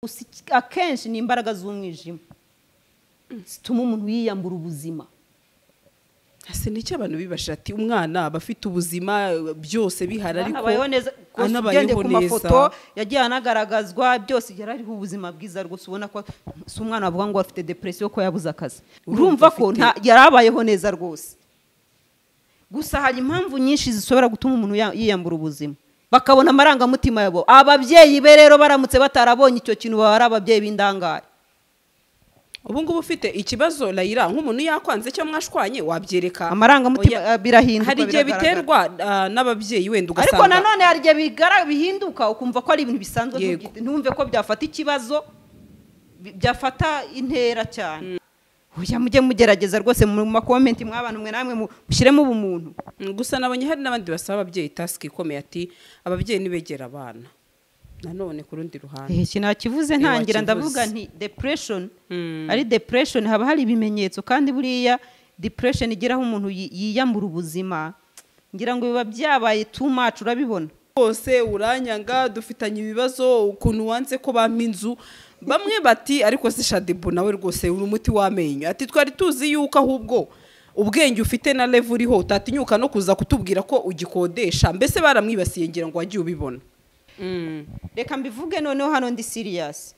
gusa akenshi ni imbaraga z'umwijima zituma umuntu yiyambura ubuzima ese nicyo abantu bibashira ati umwana aba afite ubuzima byose bihari ariko anabayeho neza rwose anabayeho ugendeye ku neza. mafoto yagiye anagaragazwa byose yari ariho ubuzima bwiza rwose ubona ko si umwana wavuga ngo afite depresiyo ko yabuze akazi Urumva urumva ko afite- nta- yari abayeho neza rwose gusa hari impamvu nyinshi zishobora gutuma umuntu ya- yiyambura ubuzima bakabona amarangamutima yabo ababyeyi be rero baramutse batarabonye icyo kintu baba ari ababyeyi b'indangare ubu ngubu ufite ikibazo layira nk'umuntu yakwanze cyangwa mwashwanye wabyereka amarangamutima Oya. eh, birahinduka hari igihe biragaragara. biterwa ah, n'ababyeyi wenda ugasanga ariko nanone hari igihe bigara- bihinduka ukumva ko ari ibintu bisanzwe Yego. ntugite- ntumve ko byafata ikibazo bi- byafata intera cyane oya mujye mugerageza rwose mu makomenti mw'abantu mwe namwe mu- mushyiremo ubumuntu Mm, gusa nabonye hari n'abandi basaba ababyeyi tasiki ikomeye ati ababyeyi ntibegere abana nanone ku rundi ruhande iki nakivuze Eh, ntangira wakivuze. ndavuga nti depression Mm. ari depression haba hari ibimenyetso kandi buriya depression igeraho umuntu yi- yiyambura ubuzima ngira ngo biba byabaye too much urabibona bose uranyanga dufitanye ibibazo ukuntu wanze ko bampa inzu bamwe bati ariko se shadibu nawe rwose uri umuti w'amenyo ati twari tuzi yuko ahubwo ubwenge ufite na level uriho utatinyuka no kuza kutubwira ko ugikodesha mbese baramwibasiye ngira ngo wagiye ubibona Mm. reka mbivuge noneho hano ndi siriyasi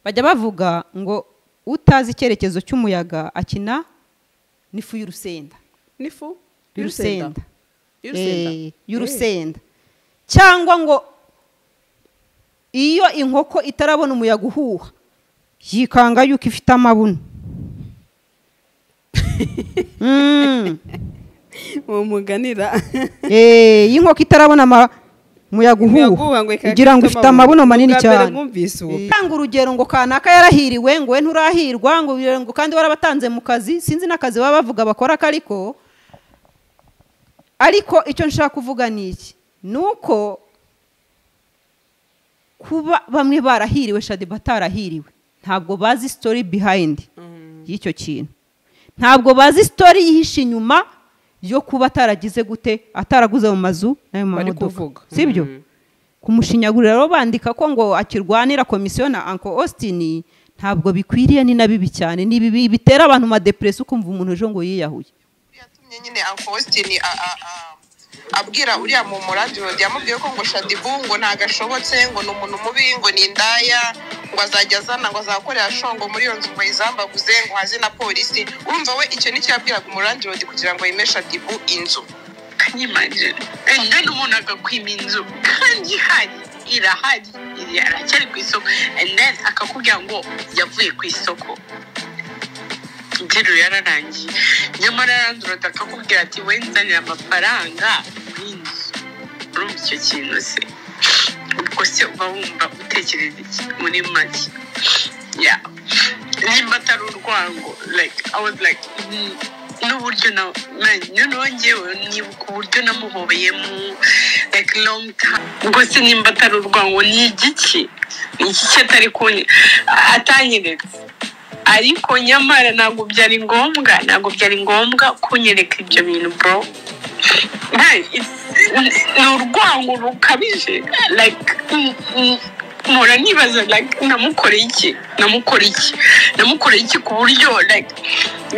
bajya bavuga ngo utazi icyerekezo cy'umuyaga akina n'ifu y'urusenda n'ifu y'urusenda Y'urusenda. Eh, y'urusenda cyangwa ngo iyo inkoko itarabona umuyaga uhuha yikanga yuko ifite amabuno Mm. uwo muganira Eh, iyo inkoko itarabona ama- umuyago uhuha igira ngo ifite amabuno manini cyane mwumvise uwo tanga urugero ngo kanaka yarahiriwe ngo we nturahirwa ngo uyu- ngo kandi warabatanze mu kazi sinzi n'akazi baba bavuga bakora kariko ariko icyo nshaka kuvuga ni iki ni uko kuba bamwe barahiriwe shadi batarahiriwe ntabwo bazi story behind y'icyo kintu ntabwo bazi story yihishe inyuma yo kuba ataragize gute ataraguze mu mazu n'ayo bari mamodoka kuvuga sibyo Mm. kumushinyagurira rero bandika ko ngo akirwanira komisiyo na uncle austin ntabwo bikwiriye ni na bibi cyane ni bibi bitera abantu madepresi ukumva umuntu ejo ngo yiyahuye yatumye nyine uncle Austin a- a- a- abwira uriya mu muradiyo yamubwiye ko ngo shadibu ngo ntago ashobotse ngo ni umuntu mubi ngo ni indaya ngo azajya azana ngo azakorera shongo muri iyo nzu ngo ayizambaguze ngo haze na polisi urumva we icyo nicyo yabwiraga umuradiyo kugira ngo yime shadibu inzu kanyimanjira kandi umuntu agakwima inzu kandi ihari irahari iri aracyari ku isoko and then akakubwira ngo yavuye ku isoko interuro yararangiye nyamara yarandurada akakubwira ati we nzanira amafaranga y'inzu urumva icyo kintu se ubwo se uba wumva utekereza iki muri make ya nimba atari urwango like i was like mm, n'uburyo na na- noneho ngewe nibuka uburyo namuhobeyemo like long time ubwo se nimba atari urwango ni igiki ni igiki atari kunye atanyeretse ariko nyamara ntabwo byari ngombwa ntabwo byari ngombwa kunyereka ibyo bintu bro Hey, it's- ni urwango rukabije like mm, mm, mpora nibaza like namukoreye iki namukoreye iki namukoreye iki ku buryo like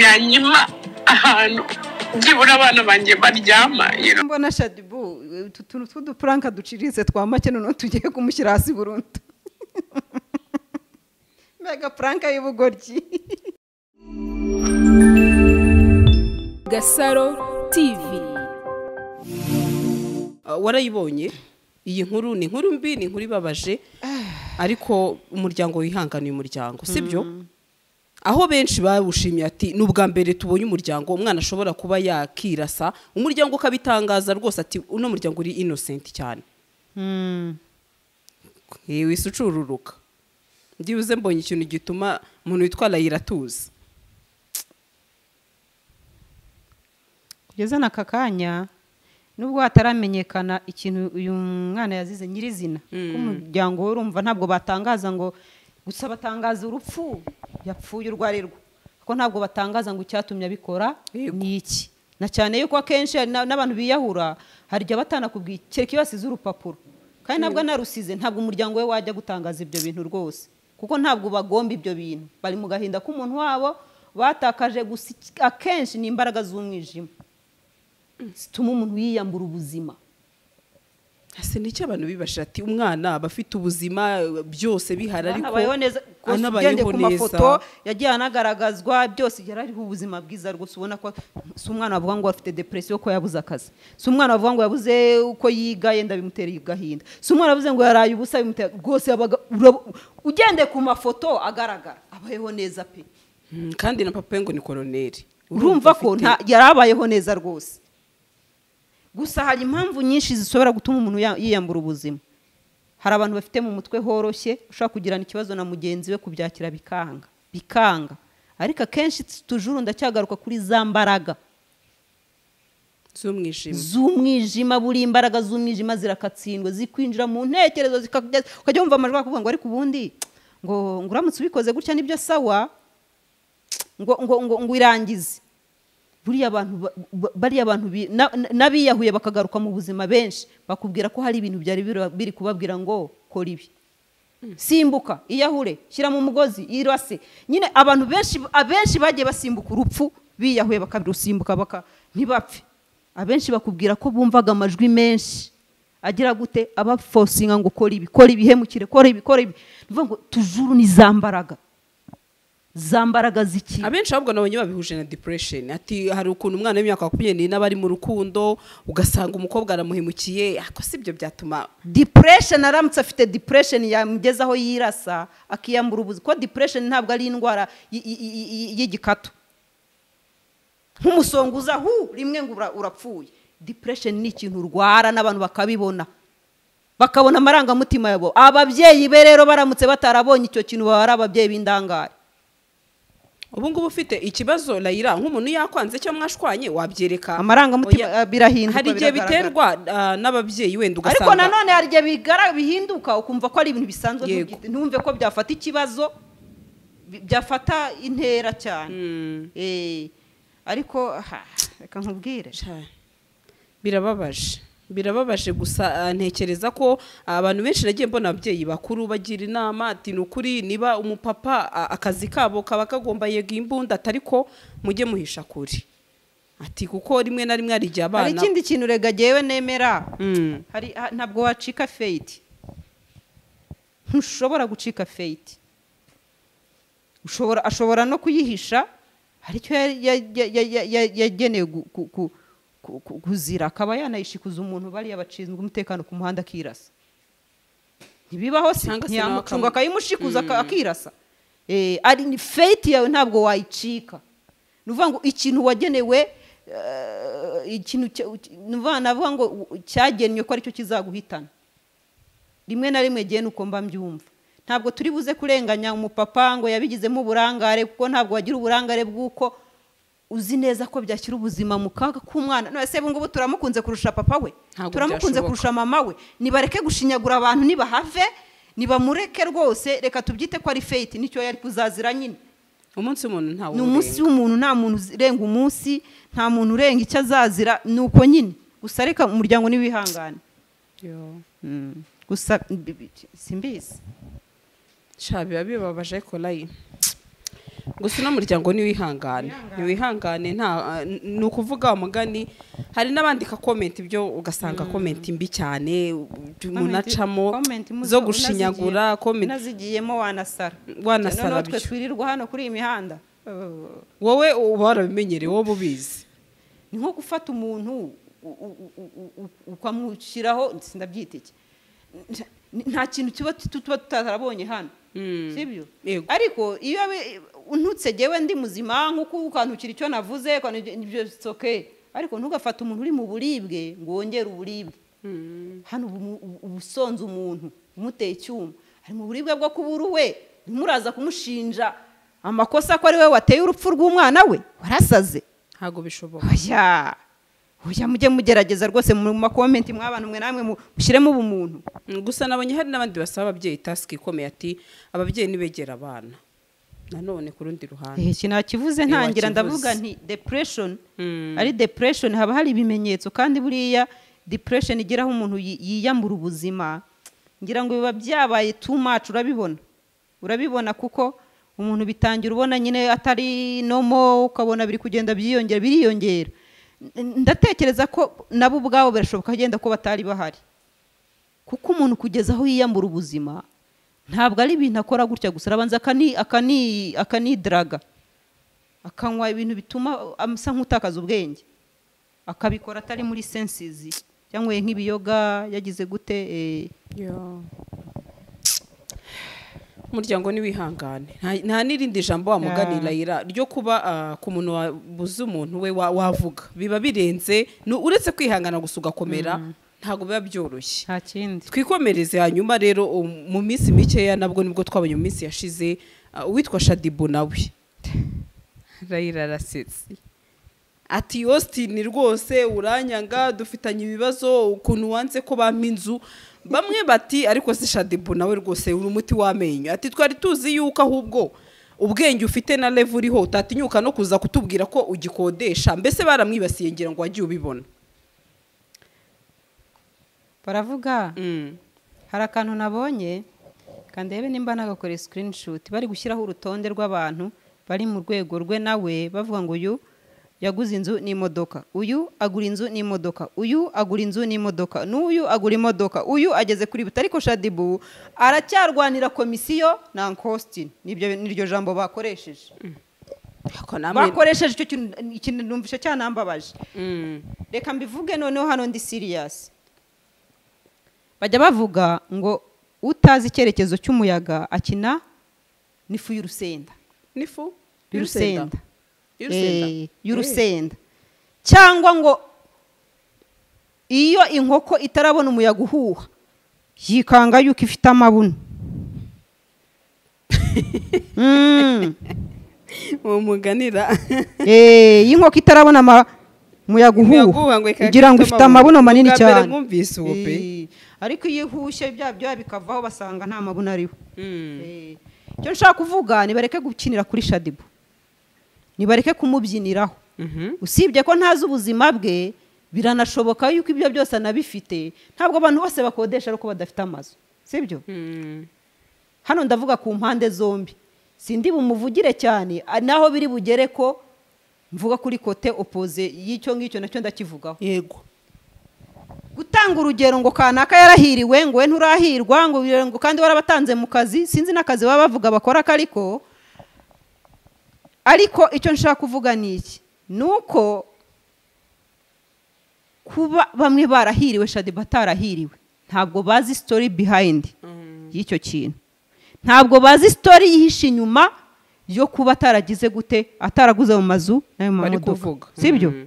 yanyima ahantu byibura abana banjye baryama you know? mbona shadibu utu tuntu tw'udupuranka duciriritse twa make noneho tugiye kumushyira hasi burundu mega puranka y'ubugoryi Gasaro TV Ah, warayibonye iyi nkuru ni inkuru mbi ni inkuru ibabaje ariko umuryango wihanganiye umuryango sibyo aho benshi bawushimye ati ni ubwa mbere tubonye umuryango umwana ashobora kuba yakirasa umuryango ukabitangaza rwose ati uno muryango uri inosenti cyane yewe isi ucururuka byibuze mbonye ikintu gituma umuntu witwa layira atuza kugeza n'aka kanya nubwo hataramenyekana ikintu uyu mwana yazize nyirizina k'umuryango we urumva ntabwo batangaza ngo gusa batangaza urupfu yapfuye urwo ari rwo ko ntabwo batangaza ngo icyatumye abikora Yego. ni iki na cyane yuko akenshi hari na- n'abantu biyahura hari igihe batanakubwiye kereka iyo basize urupapuro kandi ntabwo anarusize ntabwo umuryango we wajya gutangaza ibyo bintu rwose kuko ntabwo bagomba ibyo bintu bari mu gahinda k'umuntu wabo batakaje gusa iki- akenshi ni imbaraga z'umwijima zituma umuntu yiyambura ubuzima ese n'icyo abantu bibashije ati umwana aba afite ubuzima byose bihari ariko anabayeho neza rwose anabayeho ugendeye ku neza. mafoto yagiye anagaragazwa byose yari ariho ubuzima bwiza rwose ubona ko si umwana wavuga ngo afite depresiyo ko yabuze akazi si umwana wavuga ngo yabuze uko yiga yenda bimutera agahinda si umwana wavuze ngo yaraye ubusa bimutera rwose yabaga urab- ugendeye ku mafoto agaragara abayeho neza pe Mm, kandi na papa we ngo ni koroneri urumva ko afite- nta yarabayeho neza rwose gusa hari impamvu nyinshi zishobora gutuma umuntu ya- yiyambura ubuzima hari abantu bafite mu mutwe horoshye ushobora kugirana ikibazo na mugenzi we kubyakira bikanga bikanga ariko akenshi tujuru ndacyagaruka kuri za mbaraga z'umwijima z'umwijima buriya imbaraga z'umwijima zirakatsindwa zikwinjira mu ntekerezo zikakugeza ukajya wumva amajwi akuvuga ngo ariko ubundi ngo ngo uramutse ubikoze gutya nibyo sawa ngo ngo ngo ngo irangize buriya abantu ba- ba- bariya abantu bi- na- na- n'abiyahuye bakagaruka mu buzima benshi bakubwira ko hari ibintu byari biri- biri kubabwira ngo kora ibi simbuka iyahure shyira mu mugozi irase nyine abantu benshi abenshi bagiye basimbuka urupfu biyahuye bakarusimbuka baka ntibapfe abenshi bakubwira ko bumvaga amajwi menshi agira gute abafosinga ngo kora ibi kora ibihemukire kora ibi kora ibi ni ukuvuga ngo tujuru ni za mbaraga za mbaraga z'ikibi abenshi ahubwo nabonye babihuje na depression ati hari ukuntu umwana w'imyaka makumyabiri n'ine aba ari mu rukundo ugasanga umukobwa aramuhemukiye ako si ibyo byatuma depression aramutse afite depression yamugezaho yirasa akiyambura ubuzi kuko depression ntabwo ari indwara y- y- y- y- y'igikatu nk'umusonguza hu rimwe ngo ura- urapfuye depression ni ikintu urwara n'abantu bakabibona bakabona amarangamutima yabo ababyeyi be rero baramutse batarabonye icyo kintu baba ari ababyeyi b'indangare ubu ngubu ufite ikibazo layira nk'umuntu yakwanze cyangwa mwashwanye wabyereka Amarangamutima, Oya. eh, birahinduka, hari igihe biragaragara. biterwa ah, n'ababyeyi wenda ugasanga ariko nanone hari igihe bigara- bihinduka ukumva ko ari ibintu bisanzwe Yego. ntubyite- ntumve ko byafata ikibazo bi- byafata intera cyane Eh, ariko aha, reka nkubwire Sha, birababaje birababaje gusa ah, ntekereza ko abantu benshi nagiye mbona ababyeyi bakuru bagira inama ati ni ukuri niba umupapa ah, akazi kabo kaba kagomba yego imbunda atari ko mujye muhisha kure ati kuko rimwe na rimwe hari igihe hari abana ikindi kintu rega jyewe nemera Mm. hari ha- ntabwo wacika feyiti ntushobora gucika feyiti ushobora ashobora no kuyihisha hari icyo ya- ya- ya- ya- ya- ya- yagenewe gu- ku- ku- ku- ku- kuzira akaba yanayishikuza umuntu bariya bashinzwe umutekano ku muhanda akirasa ntibibaho se Cyangwa se nawe ntiyamucunga akamu- akayimushikuza aka- akirasa Eh, ari ni feyiti yawe ntabwo wayicika ni ukuvuga ngo ikintu wagenewe eh, ikintu cya- ni ukuvuga- navuga ngo cyagenwe ko aricyo kizaguhitana rimwe na rimwe genda uko mba mbyumva ntabwo turi buze kurenganya umupapa ngo yabigizemo uburangare kuko ntabwo wagira uburangare bw'uko uzi neza ko byashyira ubuzima mu kaga k'umwana none se ubu ngubu turamukunze kurusha papa we Ntabwo turamukunze byashoboka. kurusha mama we nibareke gushinyagura abantu nibahave nibamureke rwose reka tubyite ko ari feyiti nicyo yari kuzazira nyine umunsi w'umuntu ntawe ni umunsi w'umuntu nta muntu urenga umunsi nta muntu urenga icyo azazira ni uko nyine gusa reka umuryango ntiwihangane Mm. gusa bi- bi- simbizi sha biba bibabaje ariko layi gusa uno muryango niwihangane niwihangane nta ni ukuvuga umugani hari n'abandika komenti ibyo ugasanga komenti mbi cyane umuntu Comment- acamo comment muzo- zo gushinyagura unazigiye- komenti unazigiyemo wanasara Wanasara Noneho twe bityo. twirirwa hano kuri iyi mihanda Oh. wowe uba warabimenyereye wowe ubizi ni nko gufata umuntu u- u- u- u- u- ukamushyiraho sinabyita iki Nta- nta kintu tuba tu- tuba tutarabonye hano Mm. sibyo Yego. ariko iyo abe- untutse jyewe ndi muzima nk'uko ukantukira icyo navuze ukantukira- ibyo soke ariko ntugafate umuntu uri mu buribwe ngo wongere uburibwe hano ubu mu- ubu- uba usonze umuntu umuteye icyuma ari mu buribwe bwo kubura uwe ntimuraza kumushinja amakosa ko ari we wateye urupfu rw'umwana we warasaze ntabwo bishoboka oya oya mujye mugerageza rwose mu makomenti mw'abantu mwe namwe mu- mushyiremo ubumuntu Mm, gusa nabonye hari n'abandi basaba ababyeyi tasiki ikomeye ati ababyeyi ntibegera abana nanone ku rundi ruhande iki nakivuze ntangira ndavuga wakivuze. nti depression Mm. ari depression haba hari ibimenyetso kandi buriya depression igeraho umuntu yi- yiyambura ubuzima ngira ngo biba byabaye too much urabibona urabibona kuko umuntu bitangira ubona nyine atari nomo ukabona biri kugenda byiyongera biriyongera N- ndatekereza ko nabo ubwabo birashoboka agenda ko batari bahari kuko umuntu kugeza aho yiyambura ubuzima ntabwo ari ibintu akora gutya gusa arabanza akani- akani- akanidiraga akanywa ibintu bituma asa nk'utakaza ubwenge akabikora atari muri sensizi cyangwa nk'ibiyoga yagize gute eh, umuryango ntiwihangane Nta- nta n'irindi jambo wamugani rayira ryo kuba ah, ku muntu wabuze umuntu we wa- wavuga biba birenze ni uretse kwihangana gusa ugakomera ntabwo biba byoroshye nta kindi twikomereze hanyuma rero um, mu minsi mikeya nabwo nibwo twabonye mu minsi yashize ah, uwitwa shadibu nawe rayira arasetse ati yositini rwose uranyanga dufitanye ibibazo ukuntu wanze ko bampa inzu bamwe bati ariko se shadibu nawe rwose uri umuti w'amenyo ati twari tuzi yuko ahubwo ubwenge ufite na level uriho utatinyuka no kuza kutubwira ko ugikodesha mbese baramwibasiye ngira ngo wagiye ubibona baravuga hari akantu nabonye kandi rebe nimba nagakora screenshot bari gushyiraho urutonde rw'abantu bari mu rwego rwe nawe bavuga ngo uyu yaguze inzu n'imodoka uyu agura inzu n'imodoka uyu agura inzu n'imodoka n'uyu agura imodoka uyu ageze kuri buta ariko shadibu aracyarwanira komisiyo na nkostin nibyo niryo jambo bakoresheje bakoresheje icyo kintu ikintu numvishe cyanambabaje reka mbivuge noneho hano ndi siriyasi bajya bavuga ngo utazi icyerekezo cy'umuyaga akina n'ifu y'urusenda n'ifu y'urusenda Eh, y'urusenda y'urusenda cyangwa ngo iyo inkoko itarabona umuyaga uhuha yikanga yuko ifite amabuno Mm. uwo muganira Eh, iyo inkoko itarabona ama- umuyaga uhuha igira ngo ifite amabuno manini mbere cyane mwumvise uwo pe Eh, ariko iyo ihushye bya byoya bikavaho basanga nta mabuna ariho Eh, icyo nshaka kuvuga nibareke gukinira kuri shadibu nibareke kumubyiniraho Mhm. usibye ko ntazi ubuzima bwe biranashoboka yuko ibyo byose anabifite ntabwo abantu bose bakodesha ariko badafite amazu sibyo hano ndavuga ku mpande zombi sindi bumuvugire cyane a- naho biri bugere ko mvuga kuri kote opoze y'icyo ngicyo nacyo ndakivugaho yego gutanga urugero ngo kanaka yarahiriwe ngo we nturahirwa ngo uyu- ngo kandi warabatanze mu kazi sinzi n'akazi baba bavuga bakora kariko ariko icyo nshaka kuvuga ni iki ni uko kuba bamwe barahiriwe shadi batarahiriwe ntabwo bazi story behind y'icyo kintu ntabwo bazi story yihishe inyuma yo kuba ataragize gute ataraguze mu mazu n'ayo mu Bari kuvuga. mamodoka sibyo Mhm.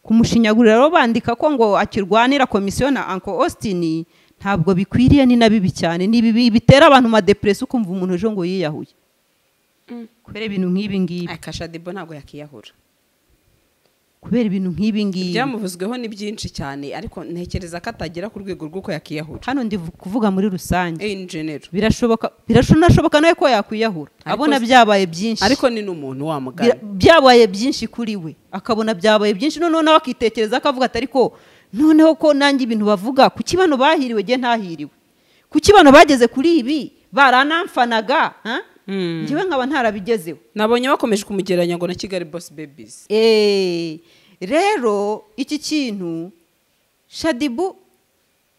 kumushinyagurira rero bandika ko ngo akirwanira komisiyo na anko austin ntabwo bikwiriye ni na bibi cyane ni bibi bitera abantu madepresi ukumva umuntu ejo ngo yiyahuye kubera ibintu nk'ibi ngibi akashadibo ntabwo yakiyahura kubera ibintu nk'ibi ngibi ibyamuvuzweho ni byinshi cyane ariko ntekereza ko atagera ku rwego rw'uko yakiyahura hano ndi kuvuga muri rusange in general birashoboka birashoboka nawe ko yakwiyahura Ariko abona si- byabaye byinshi ariko ni n'umuntu wa mugani Bira- byabaye byinshi kuri we akabona byabaye byinshi noneho nawe akitekereza akavuga ati ariko noneho ko nanjye ibintu bavuga kuki bano bahiriwe njye ntahiriwe kuki bano bageze kuri ibi baranamfanaga ha? njyewe nkaba ntarabigezeho nabonye bakomeje kumugereranya ngo na kigali boss babies Eh, rero iki kintu shadibu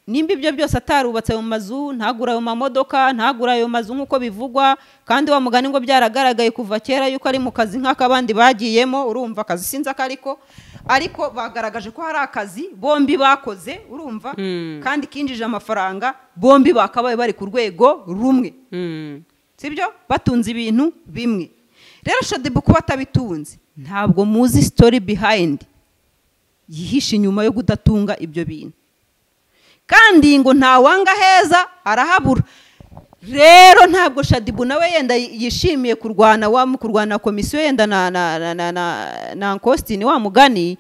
nimba ibyo byose atarubatse ayo mazu ntagure ayo mamodoka ntagure ayo mazu nk'uko bivugwa kandi wa mugani ngo byaragaragaye kuva kera yuko ari mu kazi nk'akabandi bagiyemo urumva akazi sinzi ako ariko ariko bagaragaje ko hari akazi bombi bakoze urumva kandi kinjije amafaranga bombi bakabaye bari ku rwego rumwe sibyo batunze ibintu bimwe rero shadibu kuba atabitunze ntabwo muzi sitori bihayindi yihishe inyuma yo kudatunga ibyo bintu kandi ngo ntawanga heza arahabura rero ntabwo shadibu nawe yenda yishimiye kurwana wa kurwana komisiyo yenda na na na na na na kositini wa mugani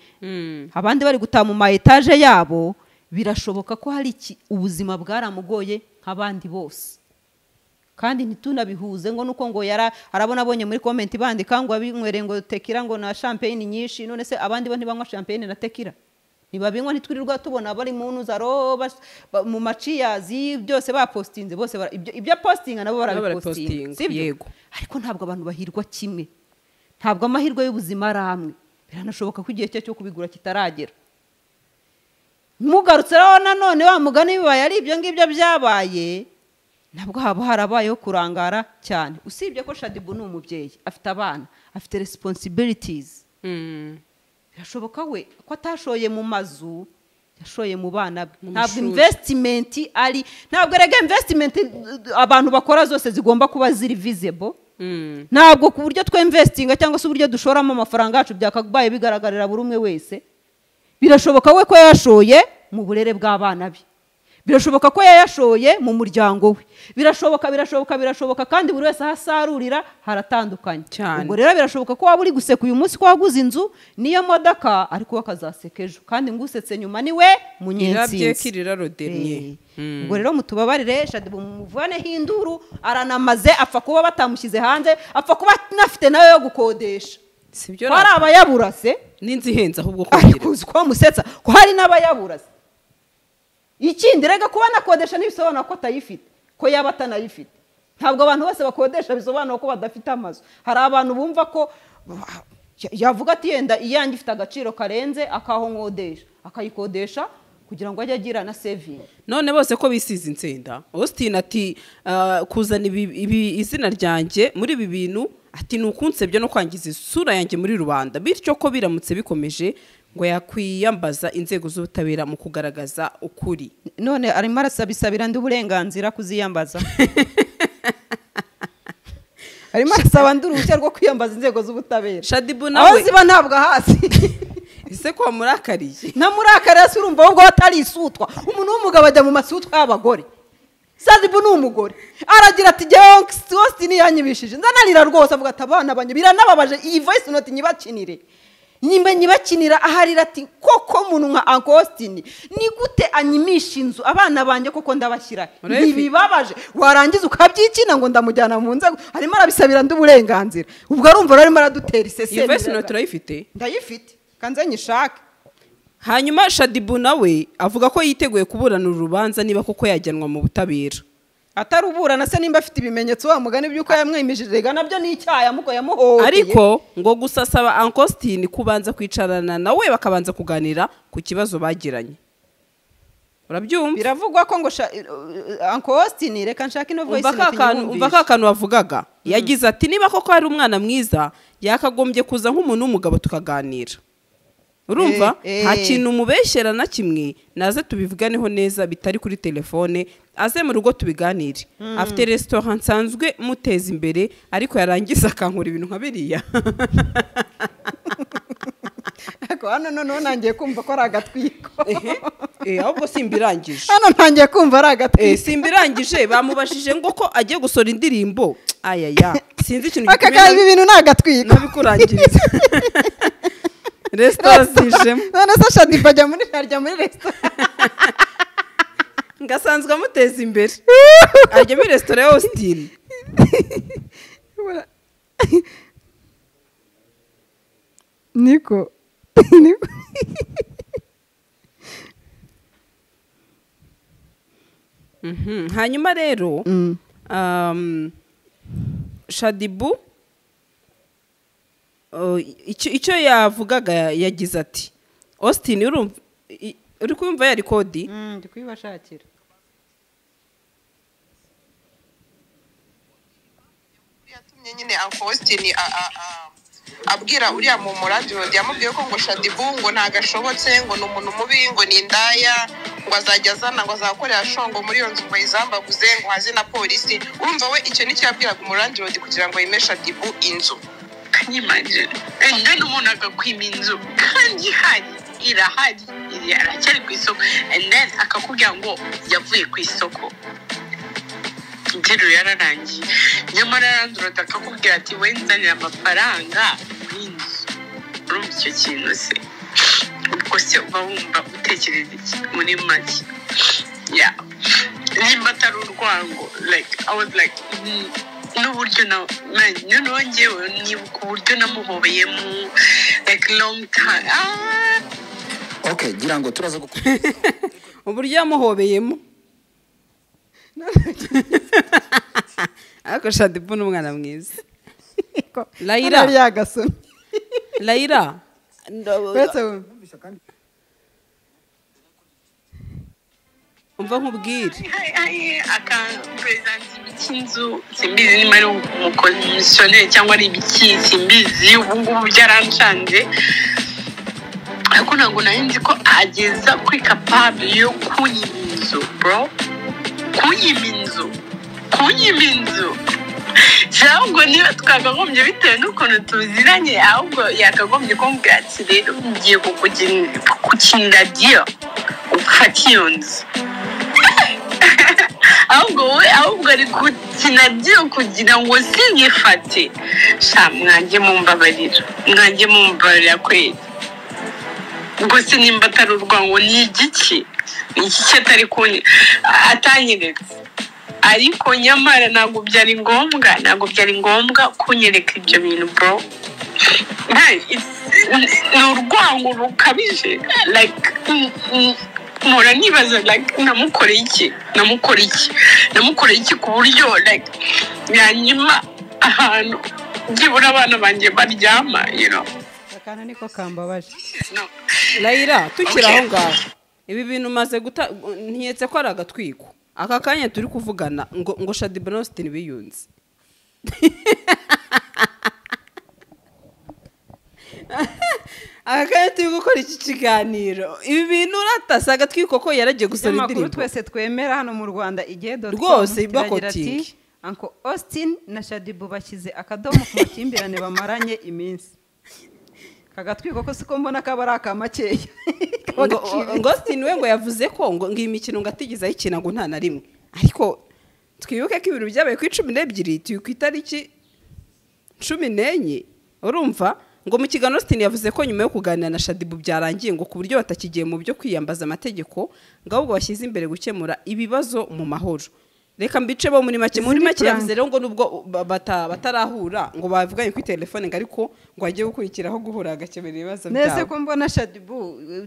abandi bari gutaha mu ma etaje yabo birashoboka ko hari iki- ubuzima bwaramugoye nk'abandi bose kandi ntitunabihuze ngo nuko ngo yara arabona abonye muri komenti bandika ngo abinywere ngo tekira ngo na champagne nyinshi none se abandi bo ntibanywa champagne na tekira ntibabinywa ntitwirirwa tubona bari mu nuzaro bas- ba- mu maciyazi byose bapositinze bose bara- ibyo ibyo positinga nabo barabipositinga barabipositinga, sibyo? yego. ariko ntabwo abantu bahirwa kimwe ntabwo amahirwe y'ubuzima ari amwe biranashoboka ko igihe cye cyo kubigura kitaragera mugarutse rero nanone wa mugani bibaye ari ibyo ngibyo byabaye nabwo haba harabayeho kurangara cyane usibye ko shadibu ni umubyeyi afite abana afite responsibilities Mm. birashoboka we ko atashoye mu mazu yashoye mu bana be Mu ntabwo mashuri. investment ari ntabwo erega investment uh, abantu bakora zose zigomba kuba ziri visible Mm. ntabwo ku buryo twemvestinga cyangwa se uburyo dushoramo amafaranga yacu byakabaye bigaragarira buri umwe wese birashoboka we ko yayashoye mu burere bw'abana be birashoboka ko yayashoye mu muryango we birashoboka birashoboka birashoboka kandi buri wese aho asarurira haratandukanye Cyane. ubwo rero birashoboka ko waba uri guseka uyu munsi ko waguze inzu n'iyo modoka ariko we akazaseka ejo kandi ngo usetse nyuma ni we Irabye munyetsinzi kiriraro dernier. Eh. ubwo rero mutubabarire shadibu mumuvaneho induru aranamaze apfa kuba batamushyize hanze apfa kuba anafite nayo yo gukodesha sibyo ko hari abayabura se n'inzu ihenze ahubwo ariko kongera uzi ko musetsa ko hari n'abayabura se ikindi rega kuba anakodesha ntibisobanura ko atayifite ko yaba atanayifite ntabwo abantu bose bakodesha bisobanura ko badafite amazu hari abantu bumva ko ya- yavuga ati yenda iyanjye ifite agaciro karenze akahongodesha akayikodesha kugira ngo ajye agira na sevingi none bose ko bisize insenda austin ati ah, kuzana ibi- ibi- izina ryanjye muri ibi bintu ati ni ukunsebya no kwangiza isura yanjye muri rubanda bityo ko biramutse bikomeje ngo yakwiyambaza inzego z'ubutabera mu kugaragaza ukuri none arimo arasabisabira ndi uburenganzira kuziyambaza arimo arasaba ndi uruhushya rwo kwiyambaza inzego z'ubutabera shadibu aho nawe ziba ntabwo ahazi ese ko wamurakariye namurakara se urumva wowe ubwo atari isutwa umuntu w'umugabo ajya mu masutwa y'abagore sadibu ni umugore aragira ati jyewe austin yanyibishije nzanarira rwose avuga ati abana banjye biranababaje iyi voice note nyibakinire nyimba nyibakinira aharira ati koko muntu nka uncle austin ni gute anyimisha inzu abana banjye koko ndabashyira Urebye. ntibibabaje warangiza ukabyikina ngo ndamujyana mu nzego arimo arabisabira ndi uburenganzira ubwo arumva rero arimo aradutera iyi vesi isesemi note urayifite ndayifite kanze nyishake hanyuma shadibu nawe avuga ko yiteguye kuburana uru rubanza niba koko yajyanwa mu butabera ataruburana se nimba afite ibimenyetso wa mugani by'uko yamwimishije ga nabyo ni icyaha yamuko yamuhohoteye ariko ngo gusa asaba ankositini kubanza kwicarana nawe bakabanza kuganira ku kibazo bagiranye urabyumva biravugwa ko ngo sha- uncle Austin reka nshake ino voice umva ka kantu- umva ka kantu wavugaga yagize ati niba koko ari umwana mwiza yakagombye kuza nk'umuntu w'umugabo tukaganira urumva Eh, eh. nta kintu umubeshyera na kimwe naze tubivuganeho neza bitari kuri telefone aze mu rugo tubiganire afite resitora nsanzwe muteza imbere ariko yarangiza akankura ibintu nka biriya ariko hano noneho nangiye kumva ko ari agatwiko Ehe, eh, ahubwo simba irangije hano ntangiye kumva ari Eh, agatwiko simba irangije bamubajije ngo ko agiye gusora indirimbo ayaya sinzi ikintu aka gikomeye kanya ibi bintu ni agatwiko nabikurangiriza resitora zijemo none se shadiba ajya muri arya muri resitora ngo asanzwe amuteza imbere ajya muri resitora ya austin niko Mhm. hanyuma rero um, shadibu uh, icyo icyo yavugaga yagize ati austin urumva i- uri kumva yari kodi ndi kuyibashakira yatumye nyine ankositini abwira uriya mu muradiyo yamubwiye ko ngo shadibu ngo ntagashobotse ngo ni umuntu mubi ngo ni indaya ngo azajya azana ngo azakorera shongo muri iyo nzu ngo ayizambaguze ngo haze na polisi urumva we icyo nicyo yabwiraga umuradiyo kugira ngo yime shadibu inzu kanyimajije kandi umuntu agakwima inzu kandi ihari irahari iri aracyari ku isoko and then akakubwira ngo yavuye ku isoko interuro yararangiye nyamara yarandurota akakubwira ati wenzanira amafaranga n'inzu urumva icyo kintu se ubwo se uba wumva utekereza iki muri make ya nimba atari urwango like i was like mm, n'uburyo na man, noneho ngewe nibuka uburyo namuhobeyemo like long time ah, oke gira ngo turaza gukora uburyo yamuhobeyemo ariko shadibu ni umwana mwiza Layira. Hano yagasomye layira uretse we umva nkubwire akaperezanti k'inzu simbizi niba ari umukomisiyoneri cyangwa ari ibiki simbizi ubu ngubu byaranshanze ariko ntabwo nari nzi ko ageza kuri kapabure yo kunyima inzu bro kunyima inzu kunyima inzu si ahubwo niba twakagombye bitewe n'ukuntu tuziranye ahubwo yakagombye kumbwira ati rero ngiye kugukinira diyo ufate iyo nzu ahubwo wowe ahubwo ari gukina byo kugira ngo sinyifate sha mwange mumbabarira mwange mumbabarira kweri ubwo se nimba atari urwango ni igiki Ni igiki atari kuni atanyeretse ariko nyamara ntabwo byari ngombwa ntabwo byari ngombwa kunyereka ibyo bintu bro Nta- it's- ni urwango rukabije like mm, mm, mpora nibaza like namukoreye iki namukoreye iki namukoreye iki ku buryo like yanyima ahantu byibura abana banjye baryama you know akantu niko kambabaje No. layira tukiri Okay. aho ngaho ibi bintu umaze guta ntiyetse ko ari agatwiko aka kanya turi kuvugana ngo ngo shadibu na ositini biyunze aka kanya turi gukora iki kiganiro ibi bintu uratase agatwiko ko yaragiye gusaba amakuru indirimbo twese twemera hano mu rwanda igihe doti Rwose, bakotingi. anko austin na shadibu bashyize akadomo ku makimbirane bamaranye iminsi kagatwiko ko siko mbona kaba ari akamakeya Kaba ngo gaciriritse. ngo Austin we ngo yavuze ko ngo ngo iyi mikino ngo atigeze ayikina ngo nta na rimwe ariko twibuke ko ibintu byabaye ku icumi n'ebyiri turi ku itariki cumi n'enye urumva ngo mu kiganiro Austin yavuze ko nyuma yo kuganira na Shadibu byarangiye ngo ku buryo batakigiye mu byo kwiyambaza amategeko ngo ahubwo bashyize imbere gukemura ibibazo mu mahoro reka mbice bo muri make Izi muri ni make prank. yavuze rero ngo nubwo ba- bata- batarahura ngo bavuganye kuri telefone ngo ariko ngo ajye gukurikiraho guhura agakemura ibibazo byabo nese ko mbona shadibu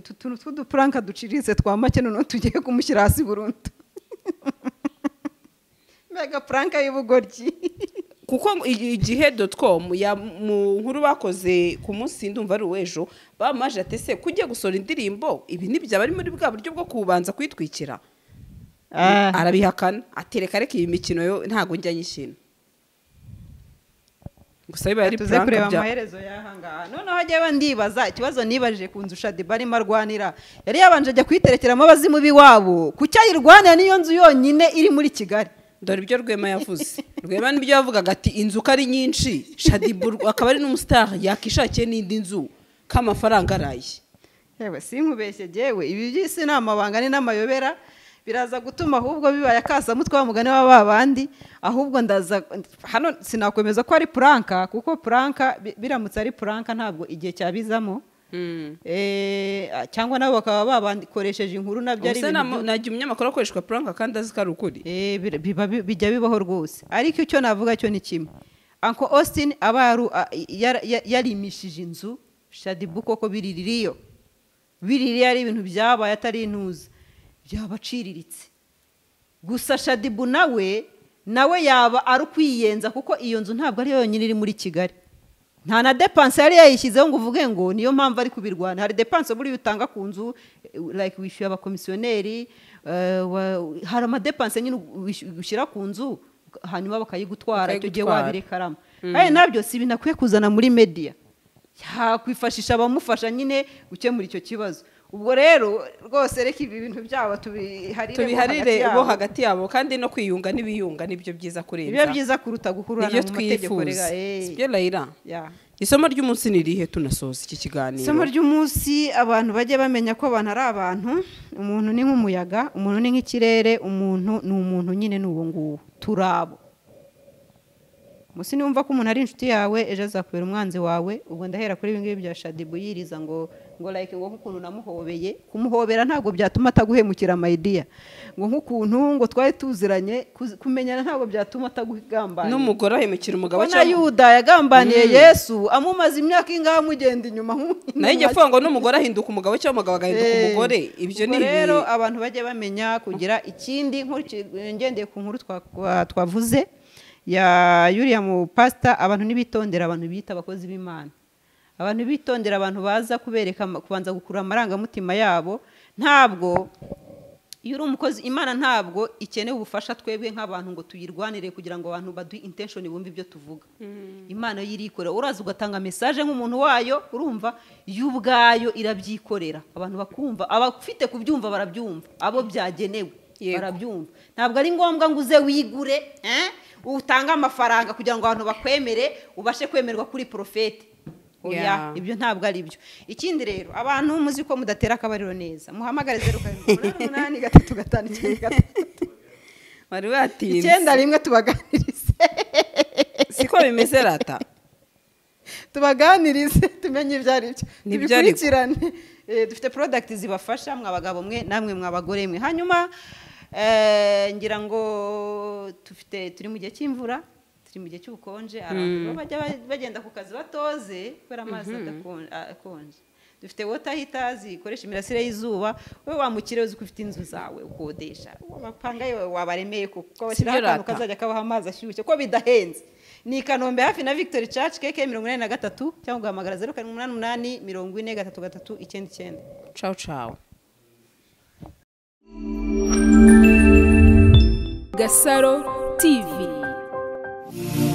utu tuntu tw'udupuranka duciriritse twa make noneho tugiye kumushyira hasi burundu mega puranka y'ubugoryi kuko ngo i- igihe dotcom ya mu nkuru bakoze ku munsi ndumva ari uw'ejo bamaje ati ese kujya gusora indirimbo ibi ntibyaba ari muri bwa buryo bwo kubanza kwitwikira arabihakana atereka reka iyi mikino yo ntabwo njya nyishina gusa biba ari tuze kureba prank bya amaherezo y'aha ngaha noneho njyewe ndibaza ikibazo nibajije ku nzu shadiba arimo arwanira yari yabanje ajya kuyiterekeramo abazimu b'iwabo ku cyo ayirwanira niyo nzu yonyine iri muri kigali dore ibyo rwema yavuze rwema nibyo yavugaga ati inzu uko ari nyinshi shadibu akaba ari n'umusitari yakishakiye n'indi nzu k'amafaranga araye yewe sinkubeshye jyewe ibi by'isi ni amabanga ni n'amayobera biraza gutuma ahubwo bibaye akasamutwe wa mugani wa ba bandi ahubwo ndaza hano sinakwemeza ko ari puranka kuko puranka bi- biramutse ari puranka ntabwo igihe cyabizamo Eh, cyangwa nabo bakaba babakoresheje inkuru nabyo ari gusa ibintu nta- nagiye umunyamakuru akoreshwa prank kandi azi ko ari ukuri Eh, bir- biba bi- bijya bibaho rwose ariko icyo navuga cyo ni kimwe anko austin aba yaru- a- yara- ya- yarimishije inzu shadibu koko biriririyo biriririyo ari ibintu byabaye atari intuza byabaciriritse gusa shadibu nawe nawe yaba ari ukwiyenza kuko iyo nzu ntabwo ariyo yonyine iri muri kigali nta na depanse yari yayishyizeho ngo uvuge ngo niyo mpamvu ari kubirwana hari depanse buriya utanga ku nzu eh, like wishyuye abakomisiyoneri eh, wa- hari amadepanse nyine wish- ushyira ku nzu hanyuma bakayigutwara icyo gihe Bakayigutwara. wabirekaramo kandi nabyo si ibintu akwiye kuzana muri media yakwifashisha abamufasha nyine gukemura icyo kibazo ubwo rero rwose reka ibi bintu byabo tubiharire bo hagati tubiharire yabo. bo hagati yabo kandi no kwiyunga n'ibiyunga nibyo byiza biba kurenza byiza kuruta guhurana nibyo mu mategeko twifuza rega eh. sibyo layira Yeah. isomo ry'umunsi ni irihe tunasoza iki kiganiro isomo ry'umunsi abantu bajye bamenya ko abantu ari abantu umuntu ni nk'umuyaga umuntu ni nk'ikirere umuntu ni umuntu nyine ni uwo nguwo turi abo munsi niwumva ko umuntu ari inshuti yawe ejo azakubera umwanzi wawe ubwo ndahera kuri ibi ngibi bya shadibu yiriza ngo ngo like ngo nk'ukuntu namuhobeye kumuhobera ntabwo byatuma ataguhemukira amayidiya ngo nk'ukuntu ngo twari tuziranye kuz- kumenyana ntabwo byatuma atagugambaniye n'umugore ahemukira umugabo na yuda yagambaniye yesu amumaze imyaka ingahe amugenda inyuma nk'u- nayo ijya avuga ngo n'umugore ahinduka umugabo cyangwa umugabo agahinduka Eh, umugore ibyo ni ubwo ibi- rero abantu bajye bamenya kugira ikindi nk'iki- ngendeye ku nkuru twa- twa- twavuze ya yuriya mu pasita abantu ntibitondera abantu biyita abakozi b'imana abantu bitondera abantu baza kubereka ama- kubanza gukurura amarangamutima yabo ntabwo iyo uri umukozi imana ntabwo ikeneye ubufasha twebwe nk'abantu ngo tuyirwanire kugira ngo abantu baduhe intenshoni bumve ibyo tuvuga imana yo irikorera uraza ugatanga mesaje nk'umuntu wayo urumva yo ubwayo irabyikorera abantu bakumva abafite kubyumva barabyumva abo byagenewe Yego. barabyumva ntabwo ari ngombwa ngo uze wigure eh, utange amafaranga kugira ngo abantu bakwemere ubashe kwemerwa kuri porofeti oya Yeah. ibyo ntabwo ari byo ikindi rero abantu muzi ko mudatera akabariro neza muhamagare zeru karindwi umunani umunani gatatu gatanu icyenda gatatu bari batinze icyenda rimwe tubaganirize siko bimeze rata tubaganirize tumenye ibyo ari byo N'ibyo ari byo. tubikurikirane Eh, dufite porodagiti zibafasha mwabagabo mwe namwe mwabagore mwe hanyuma eh, ngira ngo tufite turi mu gihe cy'imvura turi mu gihe cy'ubukonje abantu bo bajya ba- bagenda ku kazi batoze kubera amazi adakon- akonje dufite wota hitazi ikoresha imirasire y'izuba wowe wamukire uzi ko ufite inzu zawe ukodesha Uwo amapanga yawe wabaremeye kuko bashyiraho Sibyo akantu rata. kazajya kabaha amazi ashyushye ko bidahenze ni i kanombe hafi na victory church keke mirongo inani na gatatu cyangwa ugahamagara zeru karindwi umunani umunani mirongo ine gatatu gatatu icyenda icyenda cawu cawu Gasaro TV.